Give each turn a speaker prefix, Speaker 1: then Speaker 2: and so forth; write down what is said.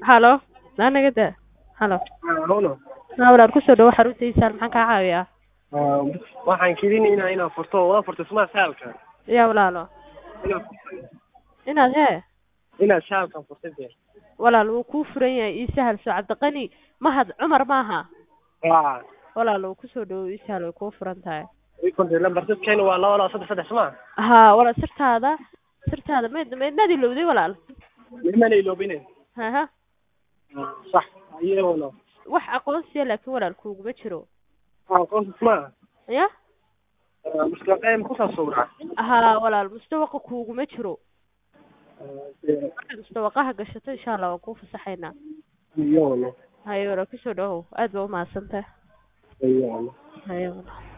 Speaker 1: halo naanaga da halo
Speaker 2: Hawlo.
Speaker 1: haa walaal kusoo dhawo xaruntiisa maxaan kaa caawiyaa
Speaker 2: Waxaan keenaynaa inaan furto waa furto suma saalka.
Speaker 1: yaa walaalo
Speaker 2: Inaan furto.
Speaker 1: inaad hee
Speaker 2: Inaan saalka furtay dee.
Speaker 1: walaal wuu kuu furan yahay ii sahal soo cabdiqani mahad cumar maaha
Speaker 2: Waa.
Speaker 1: walaal wuu kusoo dhawo ii sahal way kuu furan tahay
Speaker 2: Ikonta lambar dadkeena waa laba laba saddex saddex suma.
Speaker 1: haa walaal sirtaada sirtaada mayd maydnaad ilowday walaal
Speaker 2: Niman ay loobineen.
Speaker 1: haha
Speaker 2: Sax. Ayuu
Speaker 1: wax aqoonsiya laakiin walaal kuuguma jiro
Speaker 2: Waa qof suma.
Speaker 1: ya
Speaker 2: Muska qeym ku saabsan.
Speaker 1: haa walaal mustawaqa kuuguma jiro markaad mustawaqaha gashato insha allah waan kuu fasaxaynaa
Speaker 2: Ayuu.
Speaker 1: haye walaal kusoo dhawow aad baa umahadsantahay
Speaker 2: Ayuu.
Speaker 1: haye walaal